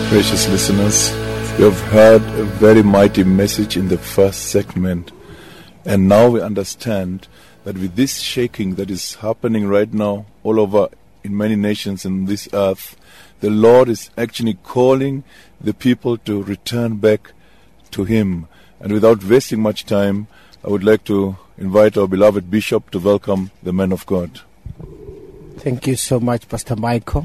Precious listeners, you have heard a very mighty message in the first segment, and now we understand that with this shaking that is happening right now all over in many nations in this earth, the Lord is actually calling the people to return back to Him. And without wasting much time, I would like to invite our beloved Bishop to welcome the man of God. Thank you so much, Pastor Michael.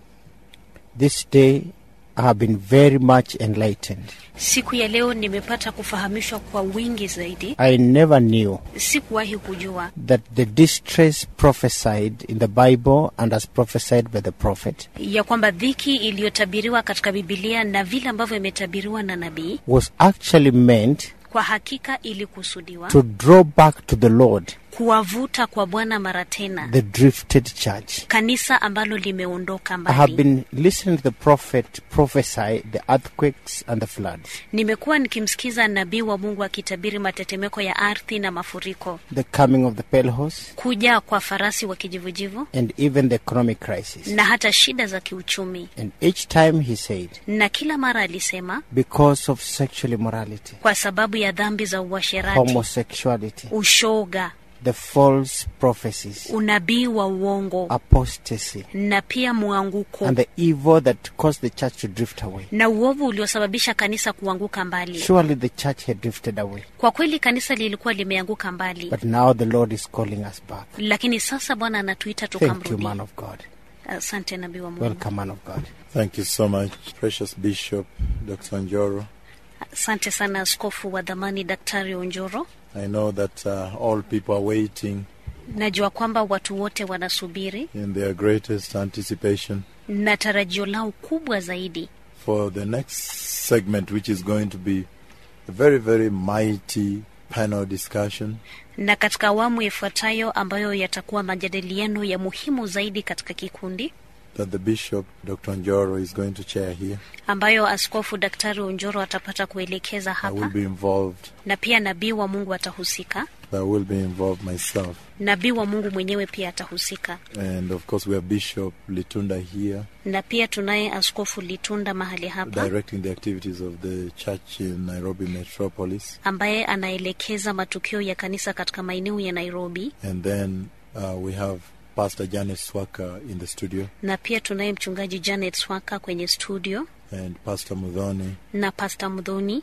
This day I have been very much enlightened. Siku ya leo nimepata kufahamishwa kwa wingi zaidi. I never knew Sikuwahi kujua that the distress prophesied in the Bible and as prophesied by the prophet ya kwamba dhiki iliyotabiriwa katika Bibilia na vile ambavyo imetabiriwa na nabii was actually meant kwa hakika ilikusudiwa to draw back to the Lord kuwavuta kwa Bwana mara tena the drifted church. kanisa ambalo limeondoka I have mbali. been listening to the prophet prophesy the earthquakes and the floods, Nimekuwa nikimsikiza nabii wa Mungu akitabiri matetemeko ya ardhi na mafuriko, the coming of the pale horse, kuja kwa farasi wa kijivujivu and even the economic crisis. na hata shida za kiuchumi. And each time he said, Na kila mara alisema because of sexual immorality, kwa sababu ya dhambi za uasherati, homosexuality, ushoga, the false prophecies, unabii wa uongo apostasy, na pia mwanguko and the evil that caused the church to drift away. na uovu uliosababisha kanisa kuanguka mbali. Surely the church had drifted away, Kwa kweli kanisa lilikuwa limeanguka mbali, but now the Lord is calling us back. lakini sasa Bwana anatuita Thank you, tukamrudi. man of God. Asante nabii wa Mungu. Welcome, man of God. Thank you so much, precious Bishop Dr. Njoro. Asante sana askofu wa dhamani Daktari Onjoro. I know that uh, all people are waiting Najua kwamba watu wote wanasubiri in their greatest anticipation na tarajio lao kubwa zaidi for the next segment, which is going to be a very, very mighty panel discussion. na katika awamu ifuatayo ambayo yatakuwa majadiliano ya muhimu zaidi katika kikundi that the Bishop, Dr. Njoro, is going to chair here. ambayo askofu Daktari Onjoro atapata kuelekeza I will hapa, be involved. na pia nabii wa Mungu atahusika. I will be involved myself. Nabii wa Mungu mwenyewe pia atahusika, And of course, we have Bishop Litunda here, na pia tunaye askofu Litunda mahali hapa directing the activities of the church in Nairobi Metropolis. ambaye anaelekeza matukio ya kanisa katika maeneo ya Nairobi, And then uh, we have Pastor Janet Swaka in the studio na pia tunaye mchungaji Janet Swaka kwenye studio and Pastor Mudhoni. na Pasta Mdhoni,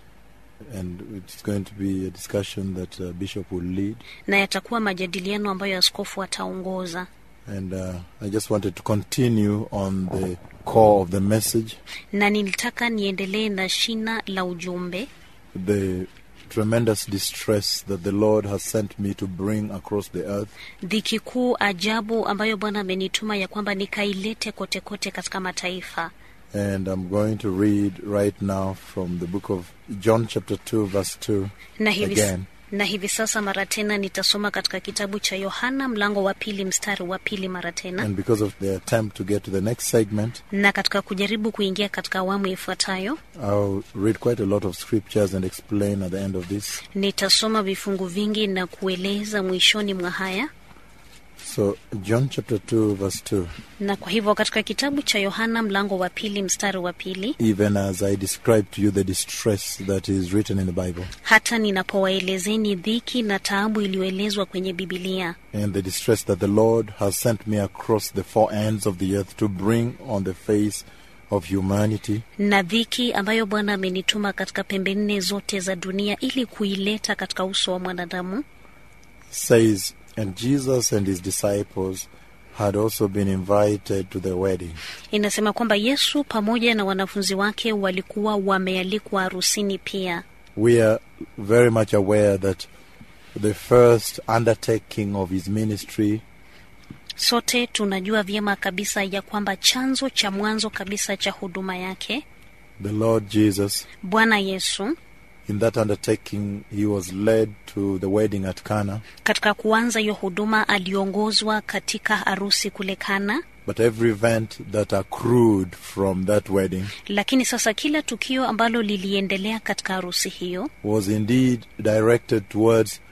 And it's going to be a discussion that uh, Bishop will lead. na yatakuwa majadiliano ambayo askofu ataongoza. And uh, I just wanted to continue on the core of the message. Na nilitaka niendelee na shina la ujumbe the tremendous distress that the Lord has sent me to bring across the earth. dhiki kuu ajabu ambayo Bwana amenituma ya kwamba nikailete kote kote katika mataifa. And I'm going to read right now from the book of John, chapter 2, verse 2. Na hivi, Again. na hivi sasa mara tena nitasoma katika kitabu cha Yohana mlango wa pili mstari wa pili mara tena, And because of the attempt to get to the next segment, na katika kujaribu kuingia katika awamu ifuatayo I'll read quite a lot of scriptures and explain at the end of this. nitasoma vifungu vingi na kueleza mwishoni mwa haya. So, John, chapter 2, verse 2. Na kwa hivyo katika kitabu cha Yohana mlango wa pili mstari wa pili, Even as I described to you the distress that is written in the Bible, hata ninapowaelezeni dhiki na taabu iliyoelezwa kwenye Bibilia and the distress that the Lord has sent me across the four ends of the earth to bring on the face of humanity, na dhiki ambayo Bwana amenituma katika pembe nne zote za dunia ili kuileta katika uso wa mwanadamu. says, And Jesus and his disciples had also been invited to the wedding. Inasema kwamba Yesu pamoja na wanafunzi wake walikuwa wamealikwa harusini pia. We are very much aware that the first undertaking of his ministry Sote tunajua vyema kabisa ya kwamba chanzo cha mwanzo kabisa cha huduma yake the Lord Jesus, Bwana Yesu, in that undertaking, he was led to the wedding at Cana. katika kuanza hiyo huduma aliongozwa katika harusi kule Kana, But every event that accrued from that wedding lakini sasa kila tukio ambalo liliendelea katika harusi hiyo was indeed directed towards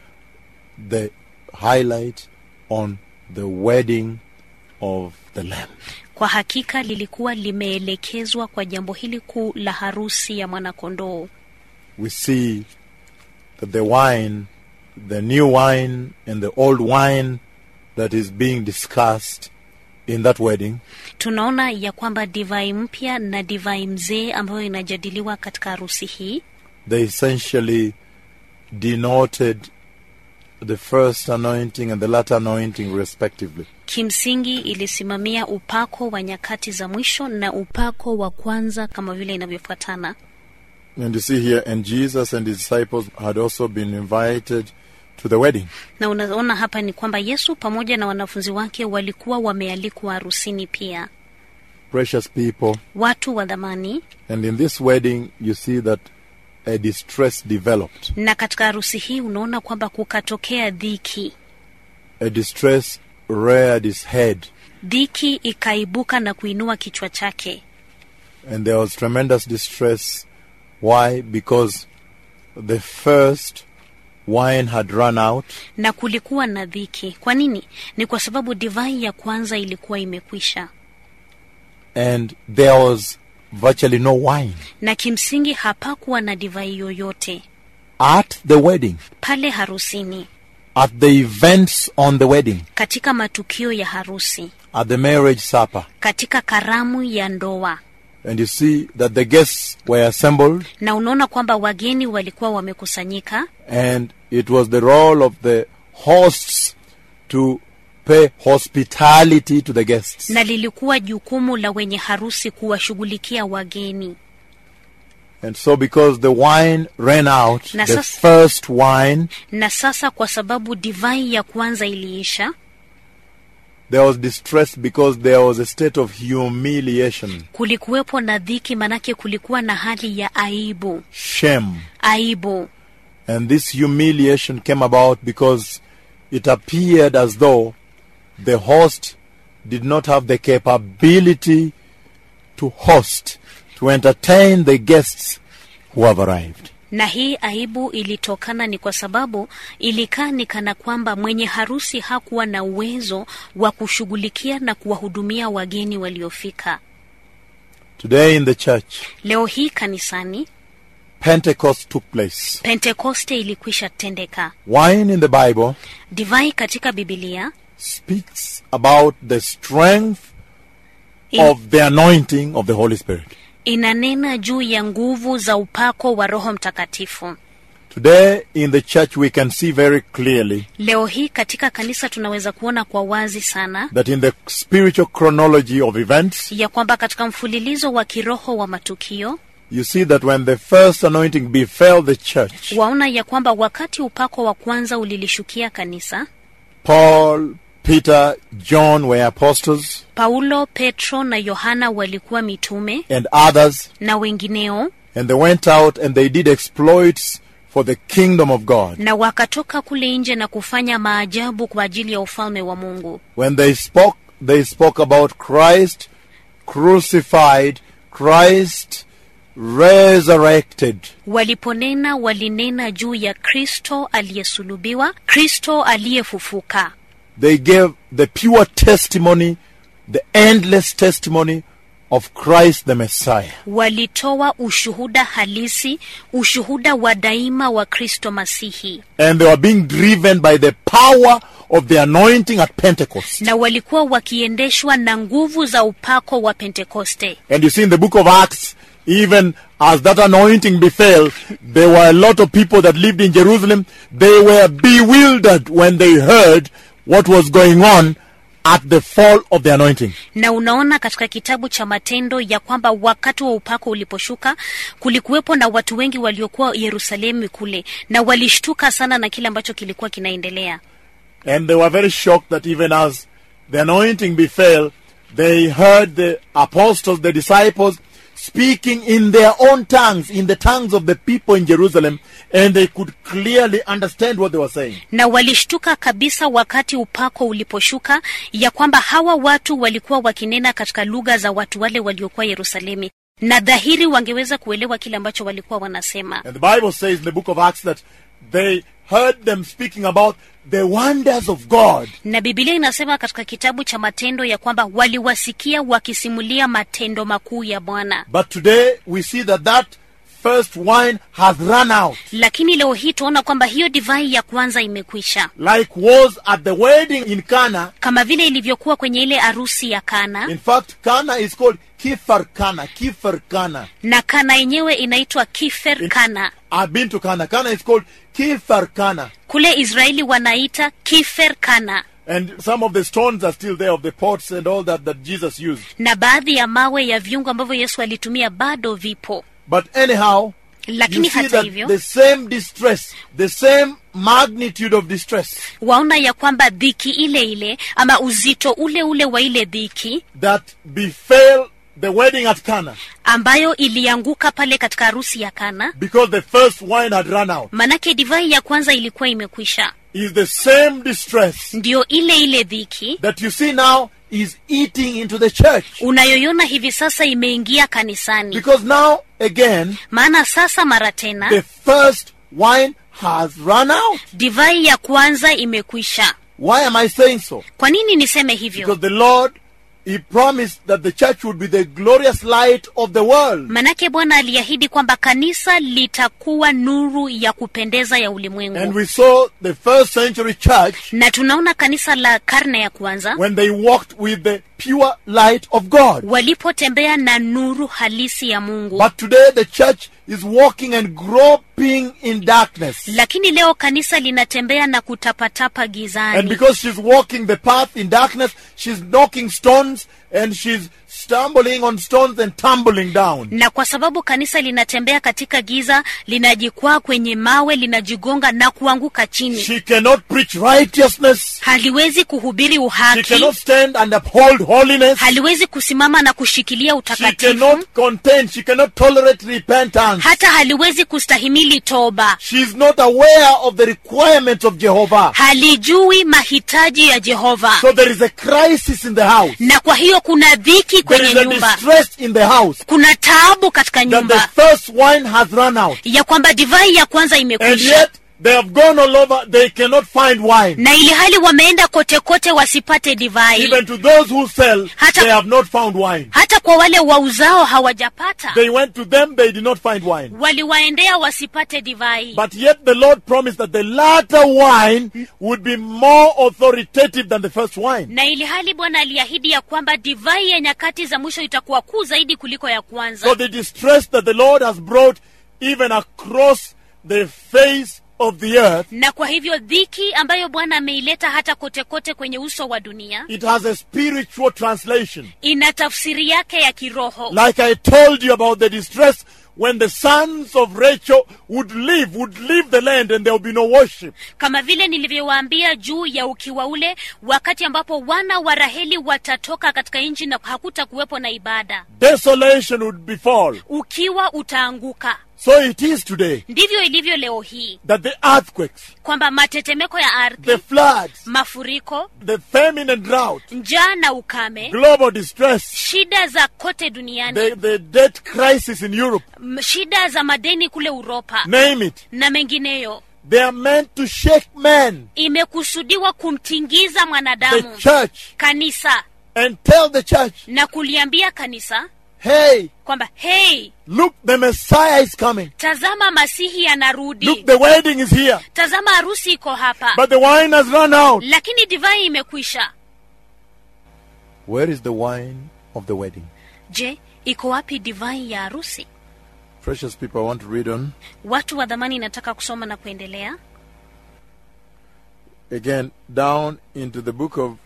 the highlight on the wedding of the Lamb. Kwa hakika lilikuwa limeelekezwa kwa jambo hili kuu la harusi ya mwanakondoo. We see that the wine, the new wine and the old wine that is being discussed in that wedding Tunaona ya kwamba divai mpya na divai mzee ambayo inajadiliwa katika harusi hii they essentially denoted the first anointing and the latter anointing respectively. kimsingi ilisimamia upako wa nyakati za mwisho na upako wa kwanza kama vile inavyofuatana. And you see here, and Jesus and his disciples had also been invited to the wedding. Na unaona hapa ni kwamba Yesu pamoja na wanafunzi wake walikuwa wamealikwa harusini pia, Precious people. watu wa dhamani. And in this wedding, you see that a distress developed. Na katika harusi hii unaona kwamba kukatokea dhiki, A distress reared its head. dhiki ikaibuka na kuinua kichwa chake, And there was tremendous distress. Why? Because the first wine had run out, na kulikuwa na dhiki. Kwa nini? Ni kwa sababu divai ya kwanza ilikuwa imekwisha, and there was virtually no wine. na kimsingi hapakuwa na divai yoyote At the wedding, pale harusini, at the events on the wedding, katika matukio ya harusi, at the marriage supper. katika karamu ya ndoa. And you see that the guests were assembled, Na unaona kwamba wageni walikuwa wamekusanyika, and it was the role of the hosts to pay hospitality to the guests. na lilikuwa jukumu la wenye harusi kuwashughulikia wageni. And so, because the wine ran out, Na the sasa- first wine, Na sasa kwa sababu divai ya kwanza iliisha, there was distress because there was a state of humiliation, kulikuwepo na dhiki, manake kulikuwa na hali ya aibu. shame. Aibu And this humiliation came about because it appeared as though the host did not have the capability to host, to entertain the guests who have arrived. na hii aibu ilitokana ni kwa sababu ilikaa ni kana kwamba mwenye harusi hakuwa na uwezo wa kushughulikia na kuwahudumia wageni waliofika. Today in the church, Leo hii kanisani Pentecost took place. Pentekoste ilikwisha tendeka. Wine in the Bible Divai katika Bibilia speaks about the strength in, of the anointing of the Holy Spirit. inanena juu ya nguvu za upako wa Roho Mtakatifu. Today in the church, we can see very clearly Leo hii katika kanisa tunaweza kuona kwa wazi sana that in the spiritual chronology of events, ya kwamba katika mfululizo wa kiroho wa matukio you see that when the first anointing befell the church, waona ya kwamba wakati upako wa kwanza ulilishukia kanisa, Paul, Peter, John were apostles, Paulo, Petro na Yohana walikuwa mitume and others, na wengineo, and they went out and they did exploits for the kingdom of God. na wakatoka kule nje na kufanya maajabu kwa ajili ya ufalme wa Mungu. When they spoke, they spoke about Christ crucified, Christ resurrected. Waliponena walinena juu ya Kristo aliyesulubiwa, Kristo aliyefufuka. They gave the pure testimony, the endless testimony of Christ the Messiah. Walitoa ushuhuda halisi, ushuhuda wa daima wa Kristo Masihi, And they were being driven by the power of the anointing at Pentecost. na walikuwa wakiendeshwa na nguvu za upako wa Pentekoste. And you see in the book of Acts, even as that anointing befell, there were a lot of people that lived in Jerusalem. They were bewildered when they heard what was going on at the fall of the anointing. na unaona katika kitabu cha Matendo ya kwamba wakati wa upako uliposhuka kulikuwepo na watu wengi waliokuwa Yerusalemu kule, na walishtuka sana na kile ambacho kilikuwa kinaendelea, And they were very shocked that even as the anointing befell, they heard the apostles, the disciples, speaking in their own tongues, in the tongues of the people in Jerusalem, and they could clearly understand what they were saying. na walishtuka kabisa wakati upako uliposhuka ya kwamba hawa watu walikuwa wakinena katika lugha za watu wale waliokuwa Yerusalemu, na dhahiri wangeweza kuelewa kile ambacho walikuwa wanasema. And the Bible says in the book of Acts that they heard them speaking about the wonders of God. na bibilia inasema katika kitabu cha matendo ya kwamba waliwasikia wakisimulia matendo makuu ya bwana But today we see that that first wine has run out, lakini leo hii tunaona kwamba hiyo divai ya kwanza imekwisha like was at the wedding in Cana. kama vile ilivyokuwa kwenye ile arusi ya kana In fact, Cana is called Kifar Cana, Kifar Cana. na kana yenyewe inaitwa kifer kana I've been to Cana. Cana is called Kifar Cana. kule israeli wanaita kifer kana And some of the stones are still there of the pots and all that that Jesus used. na baadhi ya mawe ya viungo ambavyo yesu alitumia bado vipo But anyhow, you lakini see hata that hivyo the same distress, the same magnitude of distress waona ya kwamba dhiki ile ile ama uzito ule ule wa ile dhiki that befell the wedding at Cana ambayo ilianguka pale katika harusi ya kana because the first wine had run out manake divai ya kwanza ilikuwa imekwisha is the same distress ndiyo ile ile dhiki that you see now is eating into the church. unayoiona hivi sasa imeingia kanisani Because now, again, maana sasa mara tena the first wine has run out. divai ya kwanza imekwisha Why am I saying so? kwa nini niseme hivyo Because the Lord, He promised that the church would be the glorious light of the world. manake bwana aliahidi kwamba kanisa litakuwa nuru ya kupendeza ya And ulimwengu we saw the first century church na tunaona kanisa la karne ya kwanza when they walked with the pure light of God. walipotembea na nuru halisi ya mungu But today the church is walking and groping in darkness. lakini leo kanisa linatembea na kutapatapa And gizani because she's walking the path in darkness, she's knocking stones and she's stumbling on stones and tumbling down. na kwa sababu kanisa linatembea katika giza linajikwaa kwenye mawe linajigonga na kuanguka chini She cannot preach righteousness. haliwezi kuhubiri She uhaki cannot stand and uphold holiness. haliwezi kusimama na kushikilia She utakatifu cannot contain. She cannot tolerate repentance. hata haliwezi kustahimili toba She is not aware of the requirements of Jehovah. halijui mahitaji ya jehova So there is a crisis in the house. na kwa hiyo kuna dhiki There kwenye is a nyumba distress in the house kuna taabu katika that the nyumba first wine has run out. ya kwamba divai ya kwanza And imekwisha yet they have gone all over. They cannot find wine. na ili hali wameenda kote kote wasipate divai Even to those who sell, Hata- they have not found wine. hata kwa wale wauzao hawajapata They went to them, they did not find wine. waliwaendea wasipate divai But yet the Lord promised that the latter wine would be more authoritative than the first wine. na ili hali bwana aliahidi ya kwamba divai ya nyakati za mwisho itakuwa kuu zaidi kuliko ya kwanza So the distress that the Lord has brought even across the face of the earth, na kwa hivyo dhiki ambayo bwana ameileta hata kote kote kwenye uso wa dunia it has a spiritual translation. ina tafsiri yake ya kiroho Like I told you about the distress when the sons of Rachel would leave, would leave the land and there would be no worship. kama vile nilivyowaambia juu ya ukiwa ule wakati ambapo wana wa raheli watatoka katika nchi na hakuta kuwepo na ibada Desolation would befall. ukiwa utaanguka So it is today ndivyo ilivyo leo hii that the earthquakes, kwamba matetemeko ya ardhi the floods, mafuriko the famine and drought, njaa na ukame global distress, shida za kote duniani the, the debt crisis in Europe, m- shida za madeni kule uropa name it. na mengineyo They are meant to shake man, imekusudiwa kumtingiza the mwanadamu church, kanisa and tell the church, na kuliambia kanisa hey, kwamba hei look, the Messiah is coming. tazama masihi anarudi Look, the wedding is here. tazama harusi iko hapa But the wine has run out. lakini divai imekwisha Where is the wine of the wedding? je iko wapi divai ya harusi Precious people, I want to read on. watu wa dhamani nataka kusoma na kuendelea again down into the book of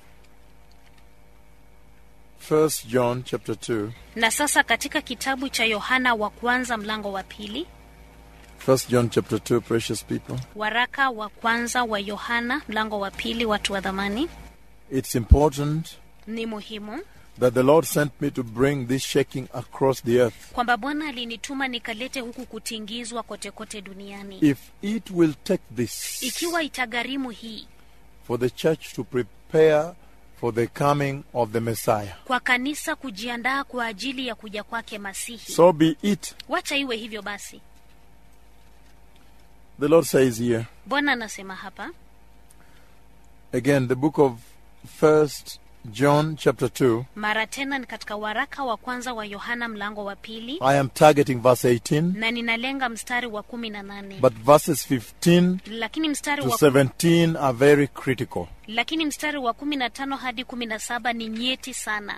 First John chapter 2. na sasa katika kitabu cha yohana wa kwanza mlango wa pili First John chapter 2, precious people. waraka wa kwanza wa yohana mlango wa pili watu wa dhamani It's important ni muhimu that the Lord sent me to bring this shaking across the earth. kwamba bwana alinituma nikalete huku kutingizwa kote kote duniani If it will take this ikiwa itagharimu hii for the church to prepare for the coming of the Messiah, kwa kanisa kujiandaa kwa ajili ya kuja kwake masihi so be it. wacha iwe hivyo basi The Lord says here, bwana anasema hapa again the book of First John chapter 2. mara tena ni katika waraka wa kwanza wa yohana mlango wa pili I am targeting verse 18, na ninalenga mstari wa kumi na nane but verses 15 lakini mstari to wa 17 are very critical. lakini mstari wa kumi na tano hadi kumi na saba ni nyeti sana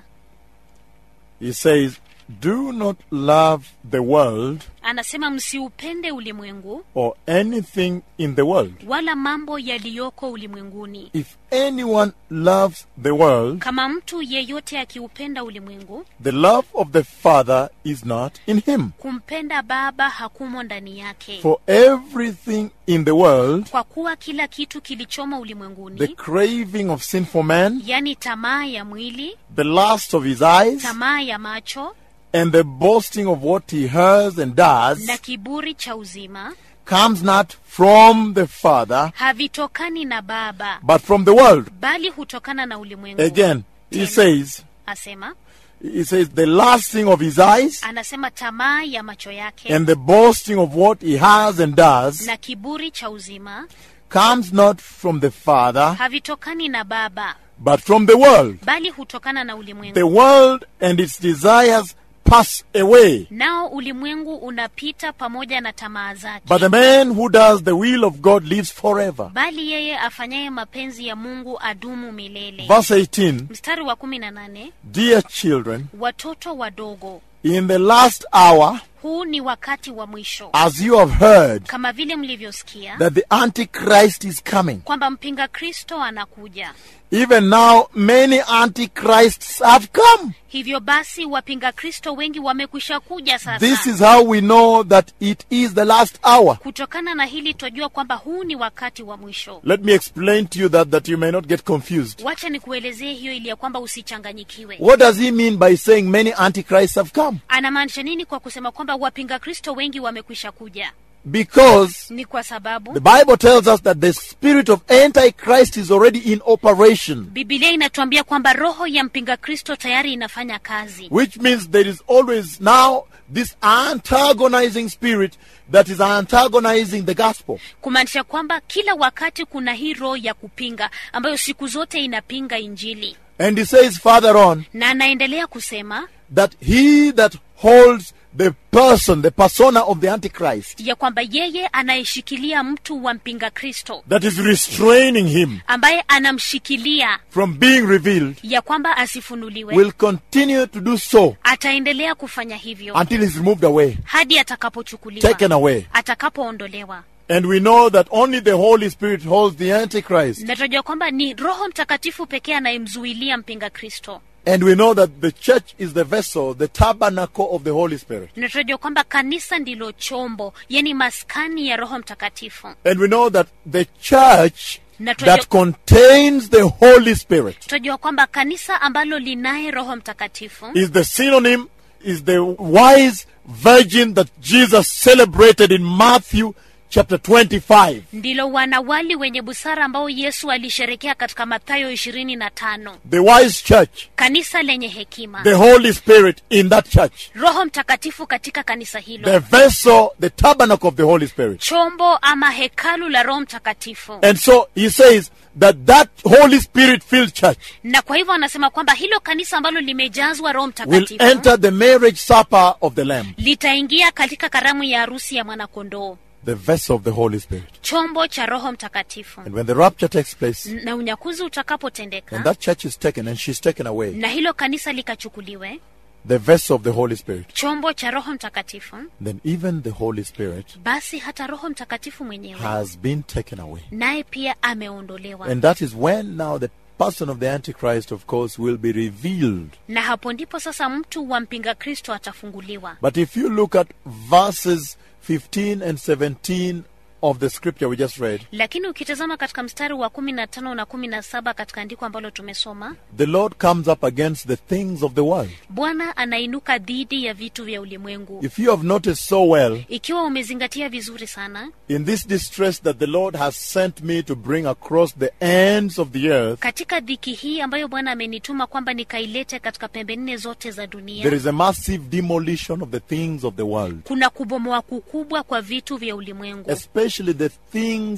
He says, Do not love the world anasema msiupende ulimwengu or anything in the world. wala mambo yaliyoko ulimwenguni If anyone loves the world, kama mtu yeyote akiupenda ulimwengu the love of the Father is not in him. kumpenda baba hakumo ndani yake For everything in the world, kwa kuwa kila kitu kilichomo the ulimwenguni craving of sinful man, yani tamaa ya mwili the lust of his eyes, tamaa ya macho and the boasting of what he hears and does, na kiburi cha uzima comes not from the Father, havitokani na baba but from the world. bali hutokana na ulimwengu Again, he Tena. says, asema he says, the lasting of his eyes anasema tamaa ya macho yake and the boasting of what he has and does na kiburi cha uzima comes not from the Father, havitokani na baba but from the world. bali hutokana na ulimwengu The world and its desires pass away, nao ulimwengu unapita pamoja na tamaa zake but the man who does the will of God lives forever. bali yeye afanyaye mapenzi ya mungu adumu milele Verse 18 mstari wa kumi na nane Dear children, watoto wadogo in the last hour, huu ni wakati wa mwisho as you have heard, kama vile mlivyosikia that the Antichrist is coming. kwamba mpinga kristo anakuja Even now, many Antichrists have come. hivyo basi wapinga kristo wengi wamekwisha kuja sasa This is how we know that it is the last hour. kutokana na hili twajua kwamba huu ni wakati wa mwisho Let me explain to you that, that you may not get confused. wacha nikuelezee hiyo ili ya kwamba usichanganyikiwe What does he mean by saying many Antichrists have come? anamaanisha nini kwa kusema kwamba wapinga kristo wengi wamekwisha kuja Because ni kwa sababu the Bible tells us that the spirit of Antichrist is already in operation, bibilia inatuambia kwamba roho ya mpinga kristo tayari inafanya kazi which means there is always now this antagonizing spirit that is antagonizing the gospel. kumaanisha kwamba kila wakati kuna hii roho ya kupinga ambayo siku zote inapinga injili And he says further on na anaendelea kusema that he that holds the person, the persona of the Antichrist, ya kwamba yeye anayeshikilia mtu wa mpinga kristo that is restraining him ambaye anamshikilia from being revealed, ya kwamba asifunuliwe will continue to do so ataendelea kufanya hivyo until he's removed away, hadi atakapochukuliwa taken away. atakapoondolewa And we know that only the Holy Spirit holds the Antichrist. na tunajua kwamba ni roho mtakatifu pekee anayemzuilia mpinga kristo And we know that the church is the vessel, the tabernacle of the Holy Spirit. na tunajua kwamba kanisa ndilo chombo yani maskani ya roho mtakatifu And we know that the church Na tunajua- that contains the Holy Spirit tunajua kwamba kanisa ambalo linaye roho mtakatifu is the synonym, is the wise virgin that Jesus celebrated in Matthew chapter 25. ndilo wanawali wenye busara ambao yesu alisherekea katika mathayo ishirini na tano The wise church, kanisa lenye hekima the Holy Spirit in that church, roho mtakatifu katika kanisa the hilo vessel, the tabernacle of the Holy Spirit. chombo ama hekalu la roho mtakatifu And so he says that that Holy Spirit filled church na kwa hivyo anasema kwamba hilo kanisa ambalo limejazwa roho will mtakatifu enter the marriage supper of the Lamb, litaingia katika karamu ya harusi ya mwanakondoo the vessel of the Holy Spirit. chombo cha roho mtakatifu And when the rapture takes place, na unyakuzi and utakapotendeka that church is taken and she's taken away, na hilo kanisa likachukuliwe the vessel of the Holy Spirit, chombo cha roho mtakatifu then even the Holy Spirit basi hata roho mtakatifu mwenyewe has been taken away. naye pia ameondolewa And that is when now the person of the Antichrist, of course, will be revealed. na hapo ndipo sasa mtu wa mpinga kristo atafunguliwa But if you look at verses 15 and 17 of the scripture we just read, lakini ukitazama katika mstari wa kumi na tano na kumi na saba katika andiko ambalo tumesoma the Lord comes up against the things of the world. bwana anainuka dhidi ya vitu vya ulimwengu If you have noticed so well, ikiwa umezingatia vizuri sana in this distress that the Lord has sent me to bring across the ends of the earth, katika dhiki hii ambayo bwana amenituma kwamba nikailete katika pembe nne zote za there dunia is a massive demolition of the things of the world, kuna kubomoa kukubwa kwa vitu vya ulimwengu especially the things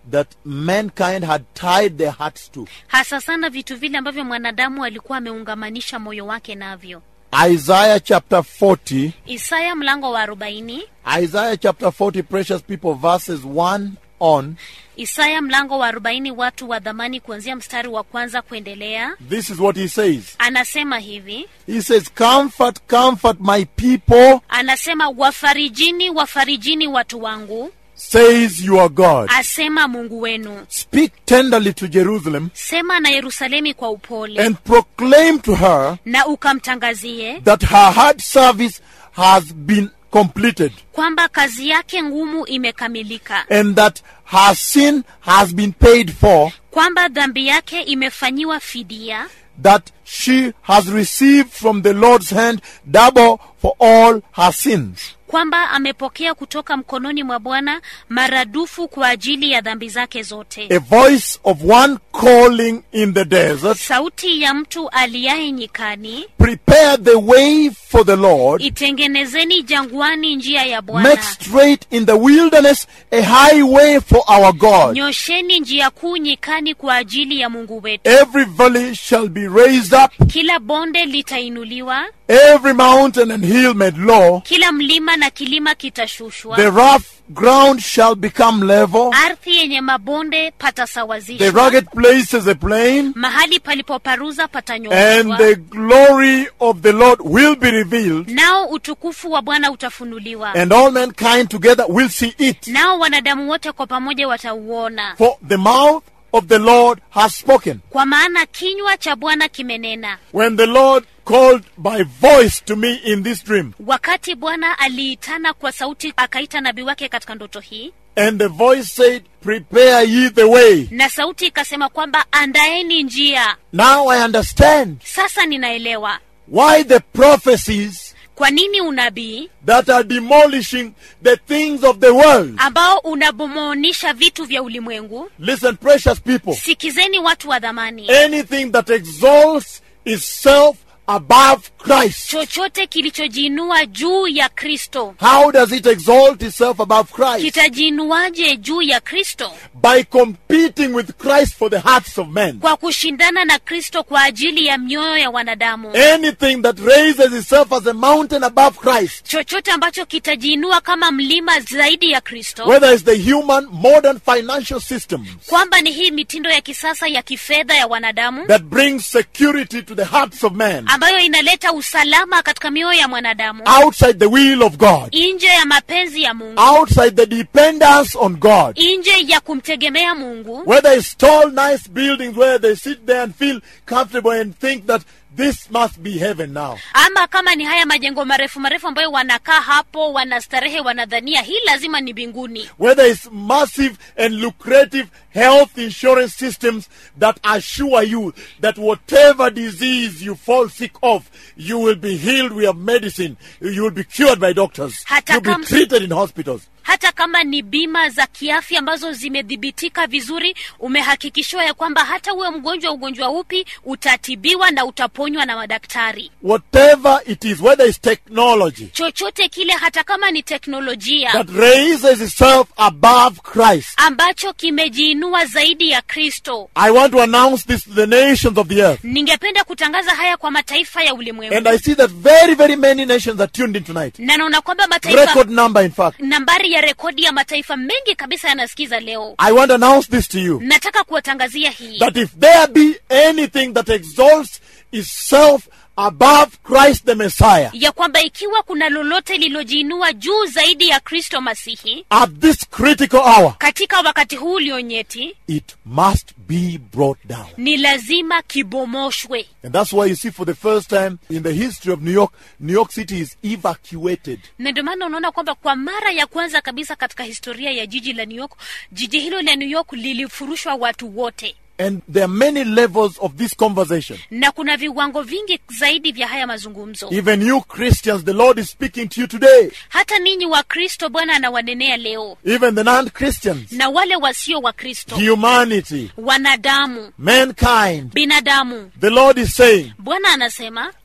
that mankind had tied their hearts to. hasa sana vitu vile ambavyo mwanadamu alikuwa ameungamanisha moyo wake navyo Isaiah chapter 40, isaya mlango wa arobaini Isaiah chapter 40, precious people, verses 1 on. isaya mlango wa arobaini watu wa dhamani kuanzia mstari wa kwanza kuendelea This is what he says. anasema hivi He says, Comfort, comfort my people, anasema wafarijini wafarijini watu wangu says your God. asema mungu wenu Speak tenderly to Jerusalem sema na yerusalemi kwa upole and proclaim to her na ukamtangazie that her hard service has been completed kwamba kazi yake ngumu imekamilika and that her sin has been paid for, kwamba dhambi yake imefanyiwa fidia that she has received from the Lord's hand double for all her sins. kwamba amepokea kutoka mkononi mwa bwana maradufu kwa ajili ya dhambi zake zote A voice of one calling in the desert, sauti ya mtu aliaye nyikani prepare the way for the Lord, itengenezeni jangwani njia ya make bwana straight in the wilderness a highway for our God. nyosheni njia kuu nyikani kwa ajili ya mungu wetu Every valley shall be raised up, kila bonde litainuliwa every mountain and hill made low. kila mlima na kilima kitashushwa The rough ground shall become level, ardhi yenye mabonde the patasawazishwa rugged places a plain, mahali palipoparuza and patanyooshwa the glory of the Lord will be revealed, nao utukufu wa bwana utafunuliwa and all mankind together will see it. nao wanadamu wote kwa pamoja watauona For the mouth of the Lord has spoken. kwa maana kinywa cha bwana kimenena When the Lord called by voice to me in this dream, wakati bwana aliitana kwa sauti akaita nabii wake katika ndoto hii and the voice said, Prepare ye the way. na sauti ikasema kwamba andaeni njia Now I understand sasa ninaelewa why the prophecies kwa nini unabii that are demolishing the things of the world. ambao unabomoonisha vitu vya ulimwengu Listen, precious people. sikizeni watu wa dhamani Anything that exalts itself above Christ. chochote kilichojiinua juu ya kristo How does it exalt itself above Christ? kitajiinuaje juu ya kristo By competing with Christ for the hearts of men. kwa kushindana na kristo kwa ajili ya mioyo ya wanadamu Anything that raises itself as a mountain above Christ, chochote ambacho kitajiinua kama mlima zaidi ya kristo whether it's the human modern financial system kwamba ni hii mitindo ya kisasa ya kifedha ya wanadamu that brings security to the hearts of men ambayo inaleta usalama katika mioyo ya mwanadamu outside the will of God, nje ya mapenzi ya mungu outside the dependence on God. nje ya kumtegemea mungu Whether it's tall, nice buildings where they sit there and feel comfortable and think that this must be heaven now. ama kama ni haya majengo marefu marefu ambayo wanakaa hapo wanastarehe wanadhania hii lazima ni mbinguni Whether it's massive and lucrative health insurance systems that assure you that whatever disease you fall sick of, you will be healed with medicine. You will be cured by doctors. Hata You'll be kama- treated in hospitals. hata kama ni bima za kiafya ambazo zimedhibitika vizuri umehakikishiwa ya kwamba hata uwe mgonjwa ugonjwa upi utatibiwa na utaponywa na madaktari Whatever it is, whether it's technology chochote kile hata kama ni teknolojia that raises itself above Christ. ambacho kimejiinua zaidi ya kristo I want to announce this to the nations of the earth. ningependa kutangaza haya kwa mataifa ya And ulimwengu I see that very, very many nations are tuned in tonight. na naona kwamba mataifa Record number, in fact. nambari ya rekodi ya mataifa mengi kabisa yanasikiza leo I want to announce this to you. nataka kuwatangazia hii that if there be anything that exalts itself above Christ the Messiah ya kwamba ikiwa kuna lolote lililojiinua juu zaidi ya kristo masihi at this critical hour, katika wakati huu ulionyeti it must be brought down. ni lazima kibomoshwe And that's why you see for the first time in the history of New York, New York City is evacuated. na ndio maana unaona kwamba kwa mara ya kwanza kabisa katika historia ya jiji la new york jiji hilo la new york lilifurushwa watu wote And there are many levels of this conversation. na kuna viwango vingi zaidi vya haya mazungumzo Even you Christians, the Lord is speaking to you today. hata ninyi wa kristo bwana anawanenea leo Even the non Christians, na wale wasio wa kristo humanity, wanadamu mankind. binadamu The Lord is saying, bwana anasema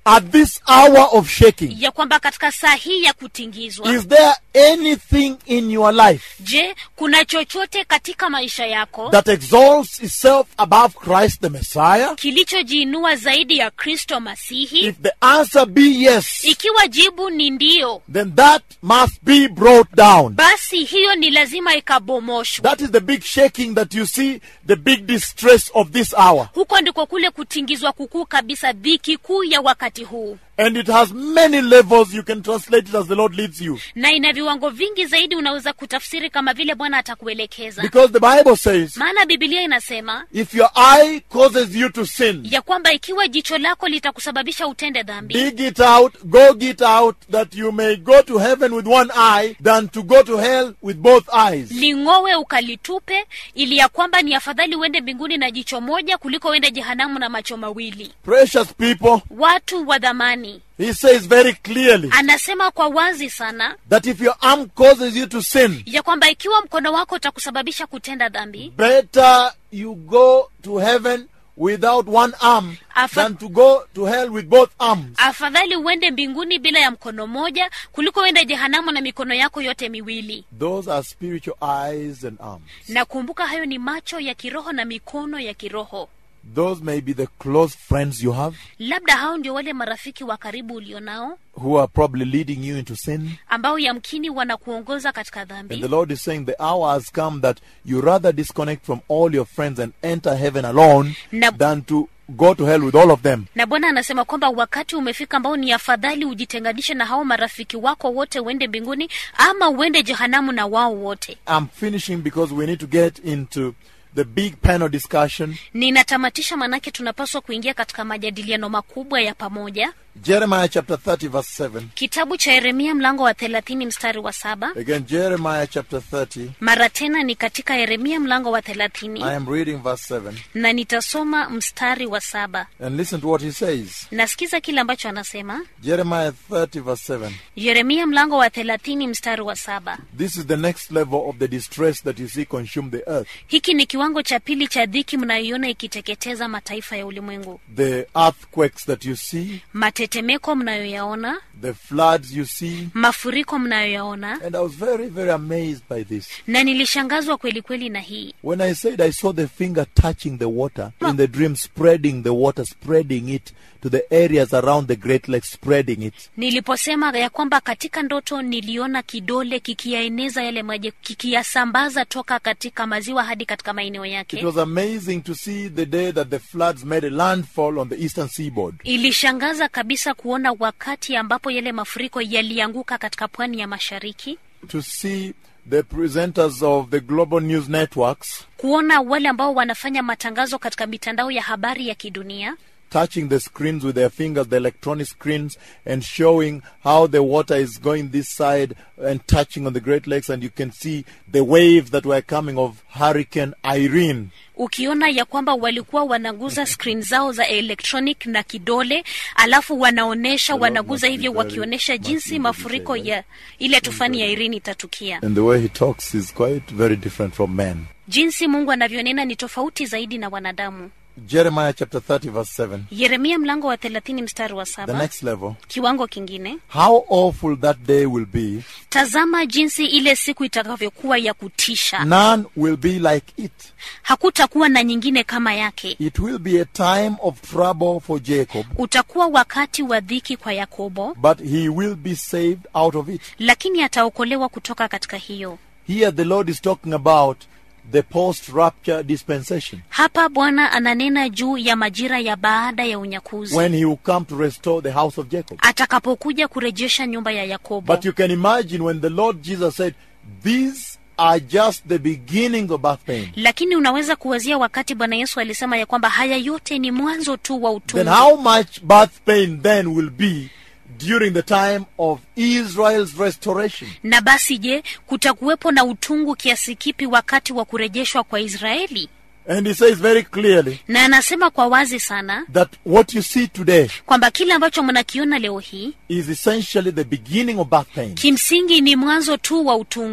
at this hour of shaking, ya kwamba katika saa hii ya kutingizwa is there anything in your life je kuna chochote katika maisha yako that exalts itself above Christ the Messiah? kilichojiinua zaidi ya kristo masihi If the answer be yes, ikiwa jibu ni ndio then that must be brought down. basi hiyo ni lazima ikabomoshwa That is the big shaking that you see, the big distress of this hour. huko ndiko kule kutingizwa kukuu kabisa dhiki kuu ya wakati huu And it has many levels. You can translate it as the Lord leads you. na ina viwango vingi zaidi unaweza kutafsiri kama vile bwana atakuelekeza Because the Bible says, maana bibilia inasema if your eye causes you to sin, ya kwamba ikiwa jicho lako litakusababisha utende dhambi dig it out, go get out, that you may go to heaven with one eye than to go to hell with both eyes. ling'owe ukalitupe ili ya kwamba ni afadhali uende mbinguni na jicho moja kuliko uende jehanamu na macho mawili Precious people, watu wa dhamani he says very clearly anasema kwa wazi sana that if your arm causes you to sin, ya kwamba ikiwa mkono wako utakusababisha kutenda dhambi better you go to heaven without one arm Afa- than to go to hell with both arms. afadhali uende mbinguni bila ya mkono moja kuliko uende jehanamu na mikono yako yote miwili Those are spiritual eyes and arms. na kumbuka hayo ni macho ya kiroho na mikono ya kiroho Those may be the close friends you have labda hao ndio wale marafiki wa karibu ulionao who are probably leading you into sin. ambao yamkini wanakuongoza katika And dhambi the Lord is saying the hour has come that you rather disconnect from all your friends and enter heaven alone Na- than to go to hell with all of them. na bwana anasema kwamba wakati umefika ambao ni afadhali ujitenganishe na hao marafiki wako wote uende mbinguni ama uende jehanamu na wao wote I'm finishing because we need to get into the big panel discussion. ninatamatisha manake tunapaswa kuingia katika majadiliano makubwa ya pamoja Jeremiah chapter 30, verse 7. kitabu cha yeremia mlango wa thelathini mstari wa saba Again, Jeremiah chapter 30. mara tena ni katika yeremia mlango wa thelathini I am reading verse 7. na nitasoma mstari wa saba And listen to what he says. nasikiza kile ambacho anasema Jeremiah 30, verse 7. yeremia mlango wa thelathini mstari wa saba This is the next level of the distress that you see consume the earth. hiki ni kiwango cha pili cha dhiki mnayoiona ikiteketeza mataifa ya ulimwengu The earthquakes that you see, matetemeko mnayoyaona the floods you see. mafuriko mnayoyaona And I was very, very amazed by this. na nilishangazwa kweli kweli na hii When I said I saw the finger touching the water in the dream, spreading the water, spreading it to the areas around the Great Lakes, spreading it. niliposema ya kwamba katika ndoto niliona kidole kikiyaeneza yale maji kikiyasambaza toka katika maziwa hadi katika maeneo It yake was amazing to see the day that the floods made a landfall on the eastern seaboard. ilishangaza kabisa kuona wakati ambapo yale mafuriko yalianguka katika pwani ya mashariki To see the presenters of the global news networks kuona wale ambao wanafanya matangazo katika mitandao ya habari ya kidunia touching the screens with their fingers, the electronic screens, and showing how the water is going this side and touching on the Great Lakes, and you can see the waves that were coming of Hurricane Irene. ukiona ya kwamba walikuwa wanaguza screen zao za electronic na kidole alafu wanaonesha Lord wanaguza must hivyo be very- wakionyesha must jinsi be mafuriko very- ya ile tufani ya irini itatukia And the way he talks is quite very different from men. jinsi mungu anavyonena ni tofauti zaidi na wanadamu Jeremiah chapter 30, verse 7. yeremia mlango wa thelathini mstari wa The saba next level. kiwango kingine How awful that day will be. tazama jinsi ile siku itakavyokuwa ya kutisha None will be like it. hakutakuwa na nyingine kama yake It will be a time of trouble for Jacob, utakuwa wakati wa dhiki kwa yakobo but he will be saved out of it. lakini ataokolewa kutoka katika hiyo Here the Lord is talking about the post rapture dispensation. hapa bwana ananena juu ya majira ya baada ya unyakuzi when he will come to restore the house of Jacob. atakapokuja kurejesha nyumba ya yakobo But you can imagine when the Lord Jesus said, These are just the beginnings of birth pain. lakini unaweza kuwazia wakati bwana yesu alisema ya kwamba haya yote ni mwanzo tu wa Then utungu how much birth pain then will be during the time of Israel's restoration? na basi je kutakuwepo na utungu kiasi kipi wakati wa kurejeshwa kwa israeli And he says very clearly na anasema kwa wazi sana that what you see today kwamba kile ambacho mnakiona leo hii is essentially the beginning of birth pain. kimsingi ni mwanzo tu wa utungu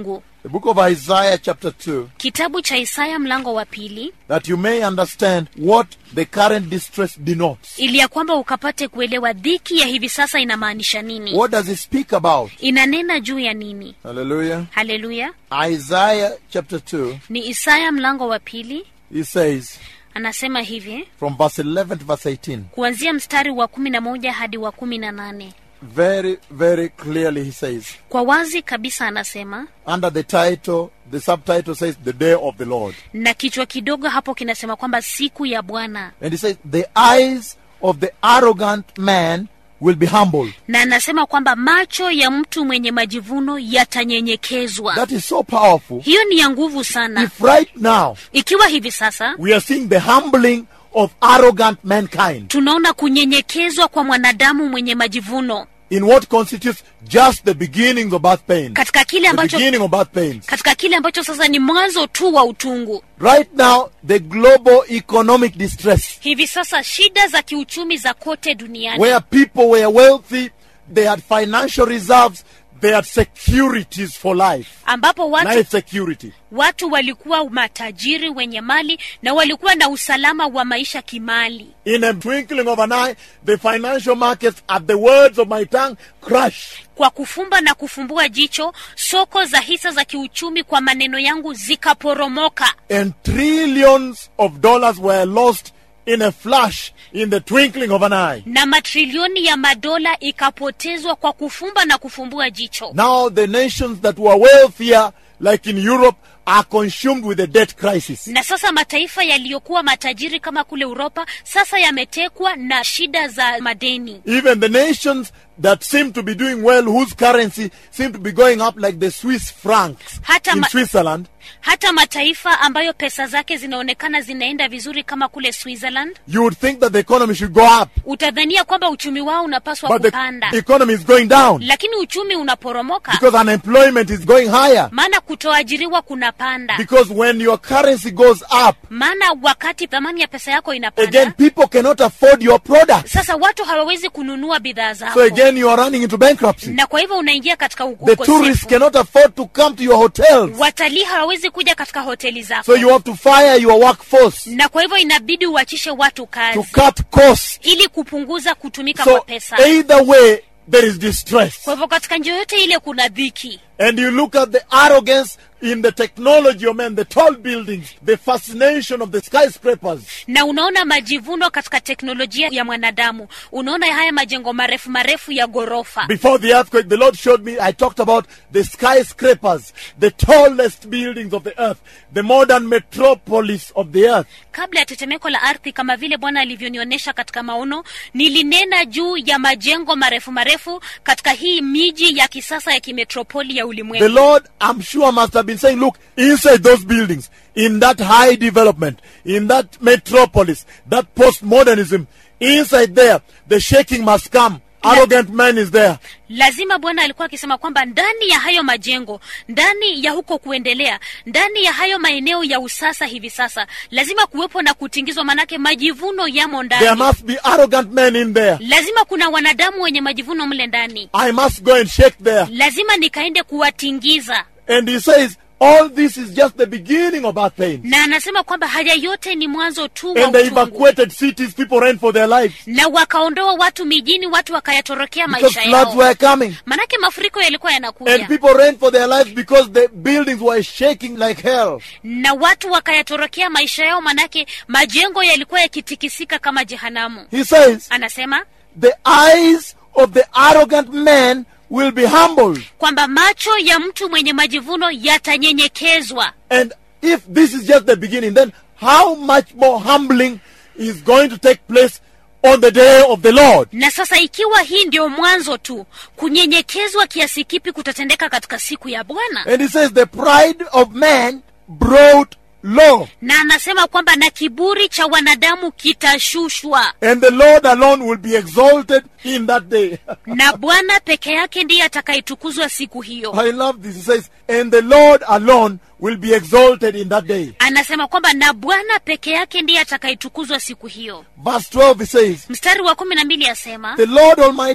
the book of Isaiah, chapter 2, kitabu cha isaya mlango wa pili that you may understand what the current distress denotes. ili ya kwamba ukapate kuelewa dhiki ya hivi sasa inamaanisha nini What does it speak about? inanena juu ya nini Hallelujah. haleluya Isaiah chapter 2, ni isaya mlango wa pili he says, anasema hivi from verse 11 to verse 18, kuanzia mstari wa kumi na moja hadi wa kumi na nane very, very clearly he says, kwa wazi kabisa anasema under the title, the subtitle says, The Day of the Lord. na kichwa kidogo hapo kinasema kwamba siku ya bwana And he says, The eyes of the arrogant man will be humbled. na anasema kwamba macho ya mtu mwenye majivuno yatanyenyekezwa That is so powerful. hiyo ni ya nguvu sana If right now ikiwa hivi sasa we are seeing the humbling of arrogant mankind tunaona kunyenyekezwa kwa mwanadamu mwenye majivuno in what constitutes just the beginnings of birth pains. katika kile The ambacho beginning of birth pains. katika kile ambacho sasa ni mwanzo tu wa utungu Right now, the global economic distress, hivi sasa shida za kiuchumi za kote duniani where people were wealthy, they had financial reserves, they had securities for life. ambapo watu, Life security. watu walikuwa matajiri wenye mali na walikuwa na usalama wa maisha kimali In a twinkling of an eye, the financial markets, at the words of my tongue, crash. kwa kufumba na kufumbua jicho soko za hisa za kiuchumi kwa maneno yangu zikaporomoka And trillions of dollars were lost in a flash, in the twinkling of an eye. na matrilioni ya madola ikapotezwa kwa kufumba na kufumbua jicho Now the nations that were wealthier, like in Europe, are consumed with the debt crisis. na sasa mataifa yaliyokuwa matajiri kama kule uropa sasa yametekwa na shida za madeni Even the nations that seem to be doing well, whose currency seem to be going up like the Swiss francs Hata in ma- Switzerland, hata mataifa ambayo pesa zake zinaonekana zinaenda vizuri kama kule switzerland you would think that the economy should go up, utadhania kwamba uchumi wao unapaswa but the kupanda economy is going down lakini uchumi unaporomoka because unemployment is going higher. maana kutoajiriwa kunapanda Because when your currency goes up, maana wakati thamani ya pesa yako again, inapanda people cannot afford your products. sasa watu hawawezi kununua bidhaa zako So again, you are running into bankruptcy. na kwa hivyo unaingia katika u- The tourists ukosefu cannot afford to come to your hotels. watalii hawawezi kuja katika hoteli zako So you have to fire your workforce na kwa hivyo inabidi uachishe watu to kazi cut costs. ili kupunguza kutumika kwa So pesa either way, there is distress. kwa hivyo katika njia yote ile kuna dhiki And you look at the arrogance in the technology of men, the tall buildings, the fascination of the skyscrapers. na unaona majivuno katika teknolojia ya mwanadamu unaona haya majengo marefu marefu ya ghorofa Before the earthquake, the Lord showed me, I talked about the skyscrapers, the tallest buildings of the earth, the modern metropolis of the earth. kabla ya tetemeko la ardhi kama vile bwana alivyonionyesha katika maono nilinena juu ya majengo marefu marefu katika hii miji ya kisasa ya kimetropoli ya The ulimwengu Lord, I'm sure, must have been saying, look, inside those buildings, in that high development, in that metropolis, that postmodernism, inside there, the shaking must come. Arrogant man is there. lazima bwana alikuwa akisema kwamba ndani ya hayo majengo ndani ya huko kuendelea ndani ya hayo maeneo ya usasa hivi sasa lazima kuwepo na kutingizwa manake majivuno yamo There ndani must be arrogant men in there. lazima kuna wanadamu wenye majivuno mle ndani I must go and shake there. lazima nikaende kuwatingiza And he says, all this is just the beginning of birth pains. na anasema kwamba haya yote ni mwanzo tu wa And the utungu evacuated cities, people ran for their lives na wakaondoa watu mijini watu wakayatorokea because maisha floods yao were coming. manake mafuriko yalikuwa And yanakuja people ran for their lives because the buildings were shaking like hell. na watu wakayatorokea maisha yao manake majengo yalikuwa yakitikisika kama jehanamu He says, anasema the eyes of the arrogant man will be humbled. kwamba macho ya mtu mwenye majivuno yatanyenyekezwa And if this is just the beginning, then how much more humbling is going to take place on the day of the Lord? na sasa ikiwa hii ndio mwanzo tu kunyenyekezwa kiasi kipi kutatendeka katika siku ya bwana And he says, the pride of man brought low, na anasema kwamba na kiburi cha wanadamu kitashushwa and the Lord alone will be exalted in that day. na bwana peke yake ndiye atakayetukuzwa siku hiyo I love this. He says, and the Lord alone will be exalted in that day. anasema kwamba na bwana peke yake ndiye atakayetukuzwa siku hiyo Verse 12, he says, mstari wa kumi na mbili asema The Lord Almighty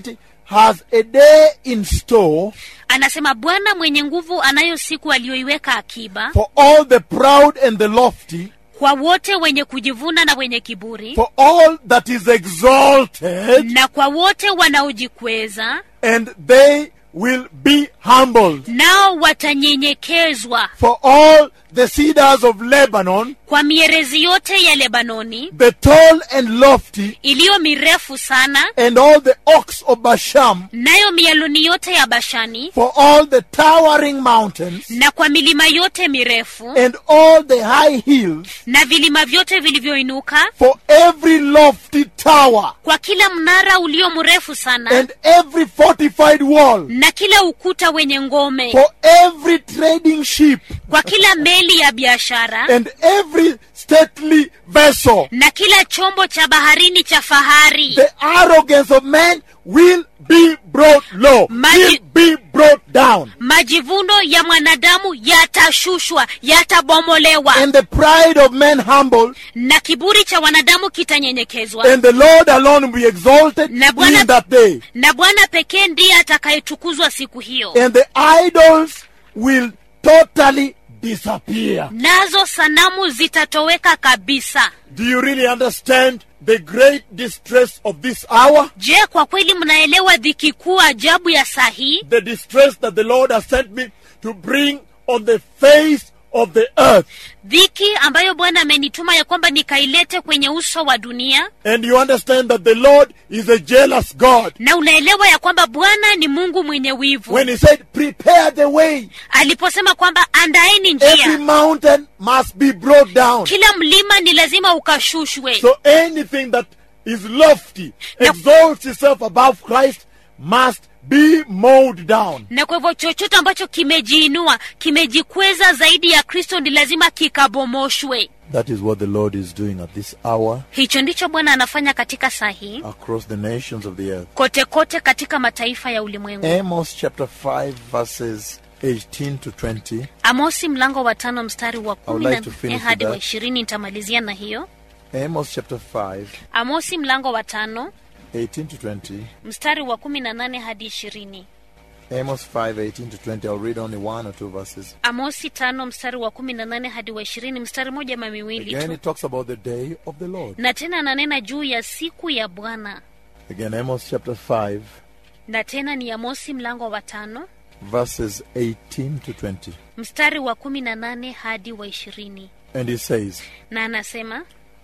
has a day in store anasema bwana mwenye nguvu anayo siku aliyoiweka akiba for all the proud and the lofty, kwa wote wenye kujivuna na wenye kiburi for all that is exalted, na kwa wote wanaojikweza and they will be humbled. nao watanyenyekezwa For all the cedars of Lebanon, kwa mierezi yote ya lebanoni the tall and lofty, iliyo mirefu sana and all the oaks of Basham, nayo mialoni yote ya bashani for all the towering mountains, na kwa milima yote mirefu and all the high hills, na vilima vyote vilivyoinuka for every lofty tower, kwa kila mnara ulio mrefu sana and every fortified wall, na kila ukuta wenye ngome for every trading ship, kwa kila meli ya biashara and every stately vessel. na kila chombo cha baharini cha fahari The arrogance of man will be brought low, Magi- will be brought down, majivuno ya mwanadamu yatashushwa yatabomolewa and the pride of man humbled, na kiburi cha wanadamu kitanyenyekezwa and the Lord alone will be exalted Na Bwana- in that day. na bwana pekee ndiye atakayetukuzwa siku hiyo And the idols will totally disappear. nazo sanamu zitatoweka kabisa Do you really understand the great distress of this hour? je kwa kweli mnaelewa dhiki kuu ajabu ya saa hii The distress that the Lord has sent me to bring on the face of the earth. dhiki ambayo bwana amenituma ya kwamba nikailete kwenye uso wa dunia And you understand that the Lord is a jealous God. na unaelewa ya kwamba bwana ni mungu mwenye wivu When He said, Prepare the way, aliposema kwamba andaeni every njia mountain must be brought down. kila mlima ni lazima ukashushwe So anything that is lofty, Now- exalts itself above Christ, must be mowed down. na kwa hivyo chochote ambacho kimejiinua kimejikweza zaidi ya kristo ni lazima kikabomoshwe That is what the Lord is doing at this hour hicho ndicho bwana anafanya katika saa hii across the nations of the earth. kote kote katika mataifa ya ulimwengu Amos chapter 5, verses 18 to 20. amosi mlango wa tano mstari wa kumi like na to nne finish hadi with wa that. ishirini nitamalizia na hiyo Amos chapter 5, amosi mlango wa tano 18 to 20. mstari wa kumi na nane hadi ishirini Amos 5, 18 to 20. I'll read only one or two verses. amosi tano mstari wa kumi na nane hadi wa ishirini mstari moja ama miwili Again, tu it talks about the day of the Lord. na tena ananena juu ya siku ya bwana Again, Amos chapter 5, na tena ni amosi mlango wa tano verses 18 to 20. mstari wa kumi na nane hadi wa ishirini And he says, na anasema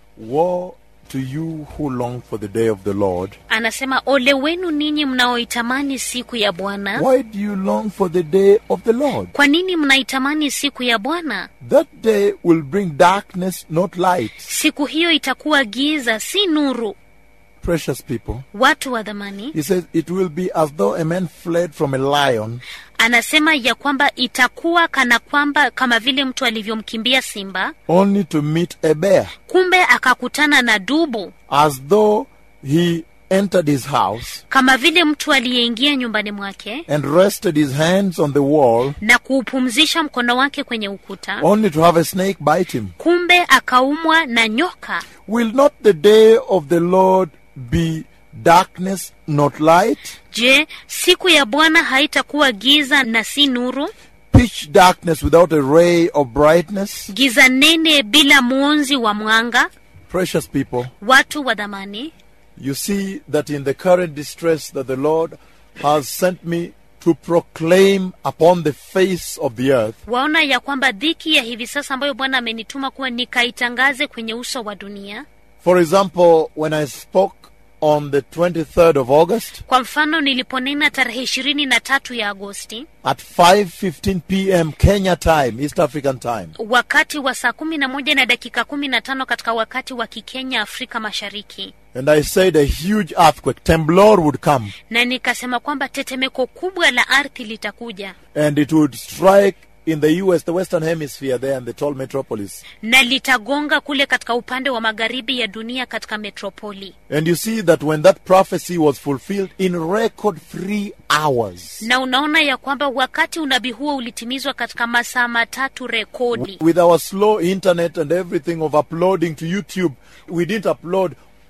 Woe to you who long for the day of the Lord. anasema ole wenu ninyi mnaoitamani siku ya bwana Why do you long for the day of the Lord? kwa nini mnaitamani siku ya bwana That day will bring darkness, not light. siku hiyo itakuwa giza si nuru Precious people. watu wa dhamani He says, It will be as though a man fled from a lion anasema ya kwamba itakuwa kana kwamba kama vile mtu alivyomkimbia simba only to meet a bear. kumbe akakutana na dubu As though he entered his house kama vile mtu aliyeingia nyumbani mwake and rested his hands on the wall na kuupumzisha mkono wake kwenye ukuta only to have a snake bite him. kumbe akaumwa na nyoka Will not the day of the Lord be darkness, not light? je siku ya bwana haitakuwa giza na si nuru Pitch darkness without a ray of brightness? giza nene bila mwonzi wa mwanga Precious people, watu wa dhamani you see that in the current distress that the Lord has sent me to proclaim upon the face of the earth, waona ya kwamba dhiki ya hivi sasa ambayo bwana amenituma kuwa nikaitangaze kwenye uso wa dunia for example, when I spoke on the 23rd of August kwa mfano niliponena tarehe ishirini na tatu ya agosti at 5:15 p.m. Kenya time, East African time, wakati wa saa kumi na moja na dakika kumi na tano katika wakati wa kikenya afrika mashariki and I said a huge earthquake, Temblor would come na nikasema kwamba tetemeko kubwa la ardhi litakuja and it would strike in the US, the Western Hemisphere there and the tall metropolis. na litagonga kule katika upande wa magharibi ya dunia katika metropoli And you see that when that prophecy was fulfilled in record three hours, na unaona ya kwamba wakati unabii huo ulitimizwa katika masaa matatu rekodi with our slow internet and everything of uploading to YouTube, we didn't upload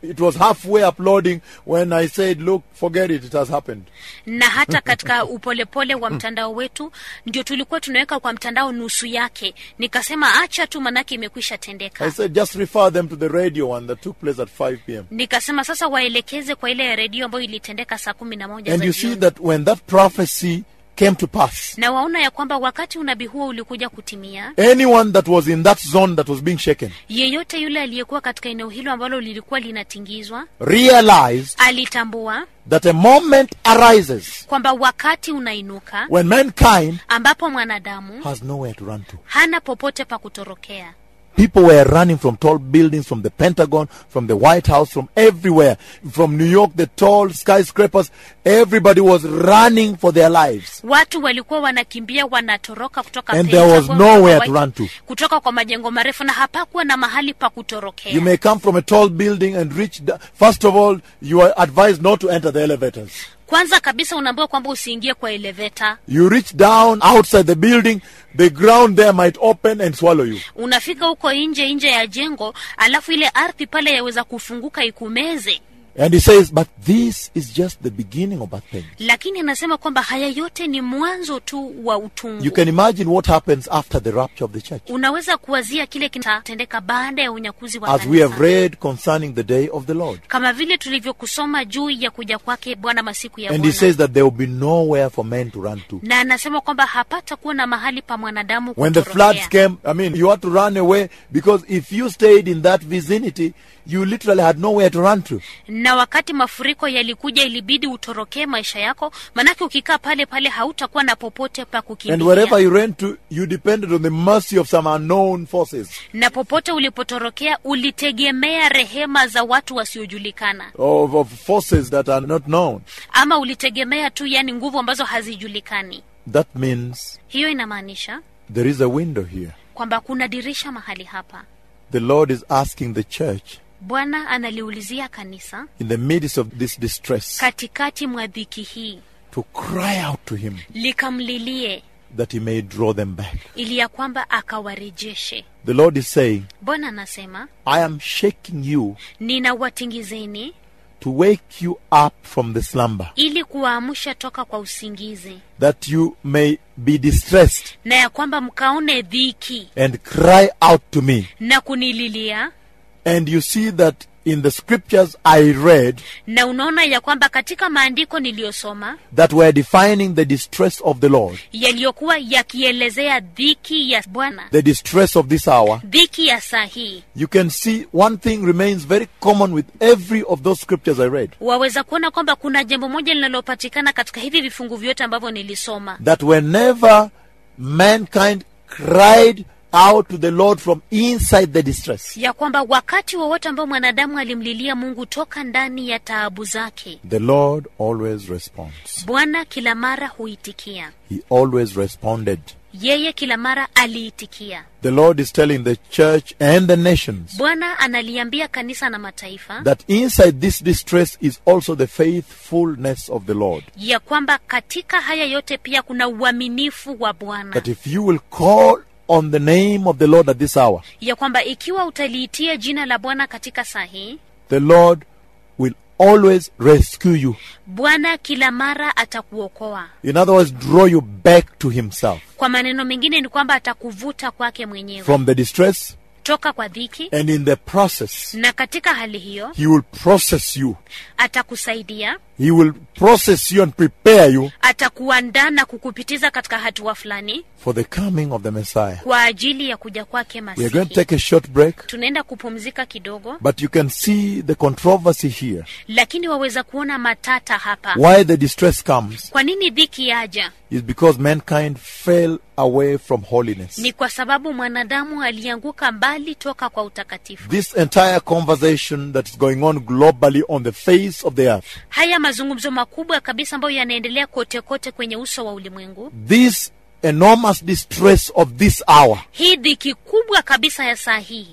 it was halfway uploading when I said, look, forget it, it has happened. na hata katika upolepole wa mtandao wetu ndio tulikuwa tunaweka kwa mtandao nusu yake nikasema acha tu manake imekwisha I tendeka said, just refer them to the radio one that took place at 5 p.m. nikasema sasa waelekeze kwa ile redio ambayo ilitendeka saa kumi na moja And za you see jioni. that when that prophecy came to pass, na waona ya kwamba wakati unabii huo ulikuja kutimia anyone that was in that zone that was being shaken yeyote yule aliyekuwa katika eneo hilo ambalo lilikuwa linatingizwa realized alitambua that a moment arises kwamba wakati unainuka when mankind ambapo mwanadamu has nowhere to run to. hana popote pa kutorokea People were running from tall buildings, from the Pentagon, from the White House, from everywhere. From New York, the tall skyscrapers. Everybody was running for their lives. watu walikuwa wanakimbia wanatoroka kutoka And there was Pentagon, nowhere kutoka to White- run to. kutoka kwa majengo marefu na hapakuwa na mahali pa kutorokea You may come from a tall building and reach. The, first of all, you are advised not to enter the elevators. kwanza kabisa unaambiwa kwamba usiingie kwa eleveta You reach down outside the building, the ground there might open and swallow you. unafika huko nje nje ya jengo alafu ile ardhi pale yaweza kufunguka ikumeze And he says, but this is just the beginning of bad things. lakini anasema kwamba haya yote ni mwanzo tu wa utungu You can imagine what happens after the rapture of the church. unaweza kuwazia kile kitatendeka baada ya unyakuzi wa As we kanisa. have read concerning the day of the Lord. kama vile tulivyokusoma juu ya kuja kwake bwana masiku ya And he bwana says that there will be nowhere for men to run to. na anasema kwamba hapata kuwa na mahali pa mwanadamu When the kutorokea. floods came, I mean, you had to run away because if you stayed in that vicinity, you literally had nowhere to run to. na wakati mafuriko yalikuja ilibidi utorokee maisha yako manake ukikaa pale pale hautakuwa na popote pa And wherever kukimbilia you ran to, you depended on the mercy of some unknown forces na popote ulipotorokea ulitegemea rehema za watu wasiojulikana of, of forces that are not known. ama ulitegemea tu yani nguvu ambazo hazijulikani That means hiyo inamaanisha there is a window here. kwamba kuna dirisha mahali hapa The Lord is asking the church bwana analiulizia kanisa in the midst of this distress katikati mwa dhiki hii to cry out to Him likamlilie that He may draw them back. ili ya kwamba akawarejeshe The Lord is saying, bwana anasema I am shaking you ninawatingizeni to wake you up from the slumber, ili kuwaamsha toka kwa usingizi that you may be distressed na ya kwamba mkaone dhiki and cry out to me. na kunililia And you see that in the scriptures I read na unaona ya kwamba katika maandiko niliyosoma that were defining the distress of the Lord, yaliyokuwa yakielezea dhiki ya bwana the distress of this hour, dhiki ya saa hii you can see one thing remains very common with every of those scriptures I read. waweza kuona kwamba kuna jambo moja linalopatikana katika hivi vifungu vyote ambavyo nilisoma That whenever mankind cried out to the Lord from inside the distress, ya kwamba wakati wowote ambao mwanadamu alimlilia mungu toka ndani ya taabu zake the Lord always responds. bwana kila mara huitikia He always responded. yeye kila mara aliitikia The Lord is telling the church and the nations bwana analiambia kanisa na mataifa that inside this distress is also the faithfulness of the Lord. ya kwamba katika haya yote pia kuna uaminifu wa bwana That if you will call on the name of the Lord at this hour, ya kwamba ikiwa utaliitia jina la bwana katika saa hii the Lord will always rescue you. bwana kila mara atakuokoa In other words, draw you back to Himself kwa maneno mengine ni kwamba atakuvuta kwake mwenyewe from the distress, toka kwa dhiki and in the process, na katika hali hiyo He will process you. atakusaidia He will process you and prepare you atakuandaa na kukupitiza katika hatua fulani for the coming of the Messiah. kwa ajili ya kuja kwake We are going to masihi take a short break, tunaenda kupumzika kidogo but you can see the controversy here. lakini waweza kuona matata hapa Why the distress comes kwa nini dhiki yaja is because mankind fell away from holiness. ni kwa sababu mwanadamu alianguka mbali toka kwa utakatifu This entire conversation that is going on globally on the face of the earth, haya mazungumzo makubwa kabisa ambayo yanaendelea kote kote kwenye uso wa ulimwengu this enormous distress of this hour hii dhiki kubwa kabisa ya saa hii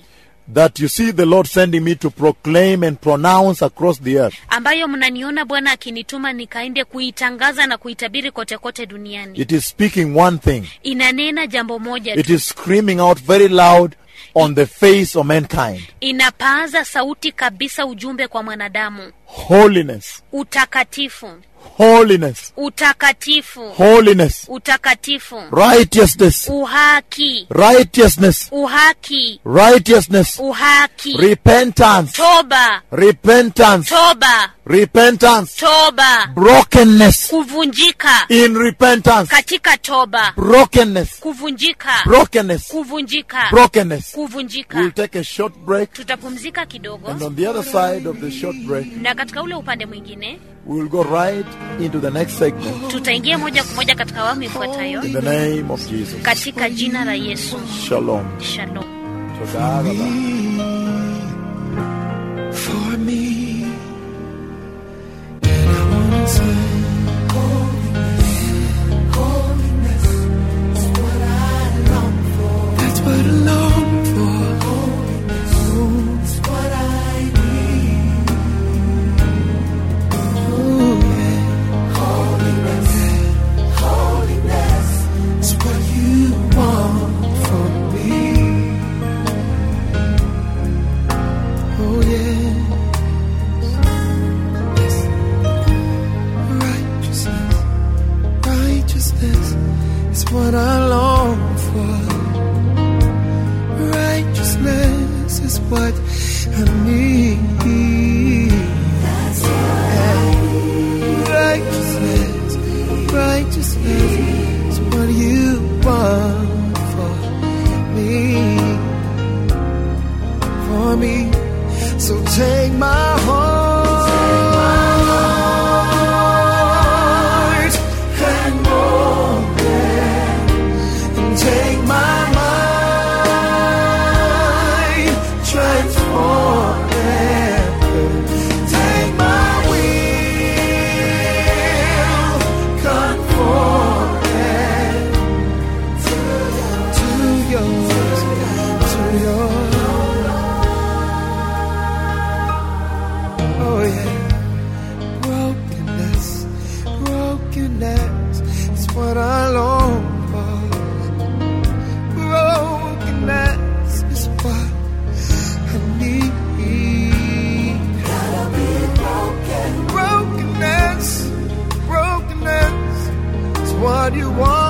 that you see the Lord sending me to proclaim and pronounce across the earth. ambayo mnaniona bwana akinituma nikaende kuitangaza na kuitabiri kote kote duniani It is speaking one thing. inanena jambo moja It tu is screaming out very loud on the face of mankind. inapaaza sauti kabisa ujumbe kwa mwanadamu Holiness, utakatifu holiness, utakatifu holiness, utakatifu righteousness, uhaki righteousness, uhaki righteousness, uhaki repentance, toba repentance, toba repentance, toba brokenness kuvunjika in repentance, katika toba brokenness, kuvunjika brokenness, kuvunjika brokenness. kuvunjika We'll take a short break, tutapumzika kidogo and on the other side of the short break, na katika ule upande mwingine we will go right into the next segment tutaingia moja kwa moja katika awamu ifuatayo in the name of Jesus. katika jina la yesu Shalom. shalom Toda Rabba. for me. And I wanna say, holiness, holiness is what I long for. That's what I long for. Holiness is what I need. Oh, yeah. Holiness, holiness is what you want from me. Oh yeah. Yes. Righteousness, righteousness is what I long for. Righteousness is what I need. That's Righteousness, righteousness is what you want for me for me. So take my heart and mold it, and take my mind, transform it. Take my will, conform it to yours, to yours. Oh yeah, brokenness, brokenness is what I long for. Brokenness is what I need. Gotta be broken. Brokenness, brokenness is what you want.